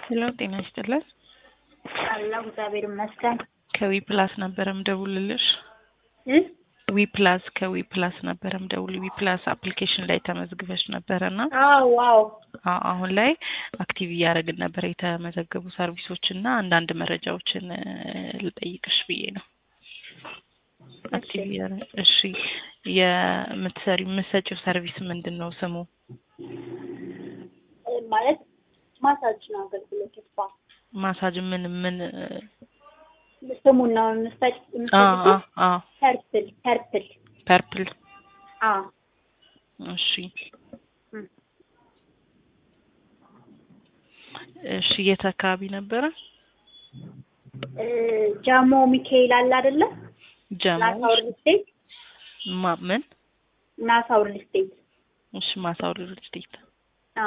ሄሎ ጤና ይስጥልን። አለሁ እግዚአብሔር ይመስገን። ከዊ ፕላስ ነበረ ምደውልልሽ። እ ዊ ፕላስ ከዊ ፕላስ ነበረ ምደውል ዊ ፕላስ አፕሊኬሽን ላይ ተመዝግበሽ ነበረ እና አዎ አዎ አ- አሁን ላይ አክቲቭ እያደረግን ነበር የተመዘገቡ ሰርቪሶች እና አንዳንድ መረጃዎችን እ፣ ልጠይቅሽ ብዬ ነው። አክቲቭ እያደረግ እሺ፣ የምትሰሪ የምትሰጪው ሰርቪስ ምንድን ነው ስሙ? እ፣ ማለት ማሳጅ ነው አገልግሎት ስፓ ማሳጅ ምን ምን እ፣ ስሙን ነው የምትሰጭ አ አ አ ፐርፕል ፐርፕል ፐርፕል አ እሺ እም። እሺ የት አካባቢ ነበረ? እ፣ ጃሞ ሚካኤል አለ አይደለ? ጀሞ ናሳ ሪል ስቴት ማ ምን ናሳ ሪል ስቴት እሺ ማሳው ሪል ስቴት አ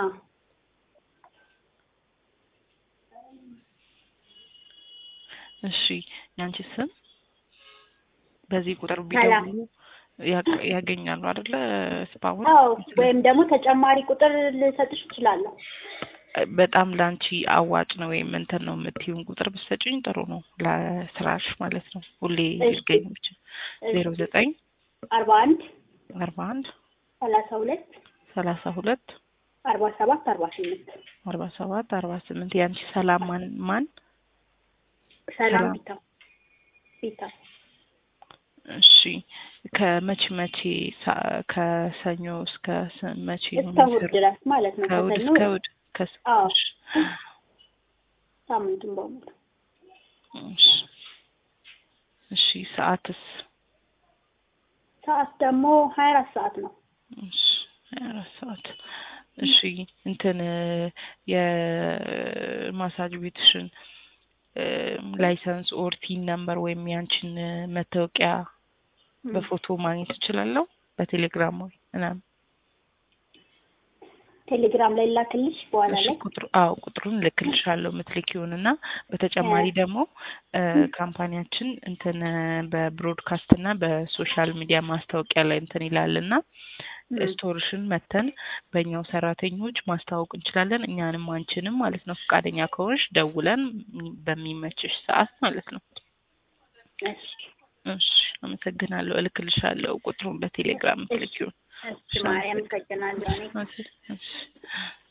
እሺ ያንቺ ስም በዚህ ቁጥር ሰላም። ቢደውሉ ያ- ያገኛሉ አይደለ? ስፓውን አዎ ወይም ደግሞ ተጨማሪ ቁጥር ልሰጥሽ እችላለሁ። በጣም ለአንቺ አዋጭ ነው ወይም እንትን ነው የምትይውን ቁጥር ብትሰጪኝ ጥሩ ነው ለስራሽ ማለት ነው። ሁሌ እሺ። ሊገኝ ይችል ዜሮ ዘጠኝ አርባ አንድ አርባ አንድ ሰላሳ ሁለት ሰላሳ ሁለት አርባ ሰባት አርባ ስምንት አርባ ሰባት አርባ ስምንት ያንቺ ሰላም ማን ማን ሰላም ሰላም። ቢታ ቢታ እሺ ከመቼ መቼ ሳ- ከሰኞ እስከ ስ- መቼ ነው እስከ እሑድ የሚሰሩ? ድረስ ማለት ነው። ከእሑድ ከሰኞ እስከ እሑድ ከስ- አዎ። እሺ። ሳምንቱን በሙሉ እሺ እሺ ሰዓትስ ሰዓት ደግሞ ሀያ አራት ሰዓት ነው። እሺ ሀያ አራት ሰዓት እሺ እንትን የማሳጅ ቤትሽን ላይሰንስ ኦር ቲን ነምበር ወይም ያንቺን መታወቂያ በፎቶ ማግኘት እችላለሁ በቴሌግራም ወይ ምናምን ቴሌግራም ላይ ላክልሽ በኋላ እሺ ላይ ቁጥሩ አዎ ቁጥሩን ልክልሻለሁ የምትልኪውን እና በተጨማሪ ደግሞ እ፣ ካምፓኒያችን እንትን እ፣ በብሮድካስት እና በሶሻል ሚዲያ ማስታወቂያ ላይ እንትን ይላል እና ም። ስቶርሽን መተን በእኛው ሰራተኞች ማስተዋወቅ እንችላለን እኛንም አንቺንም ማለት ነው ፈቃደኛ ከሆንሽ ደውለን በሚመችሽ ሰዓት ማለት ነው እሺ እሺ አመሰግናለሁ እልክልሻለሁ ቁጥሩን በቴሌግራም የምትልኪውን እሺ ማርያም አመሰግናለሁ እኔ እሺ እሺ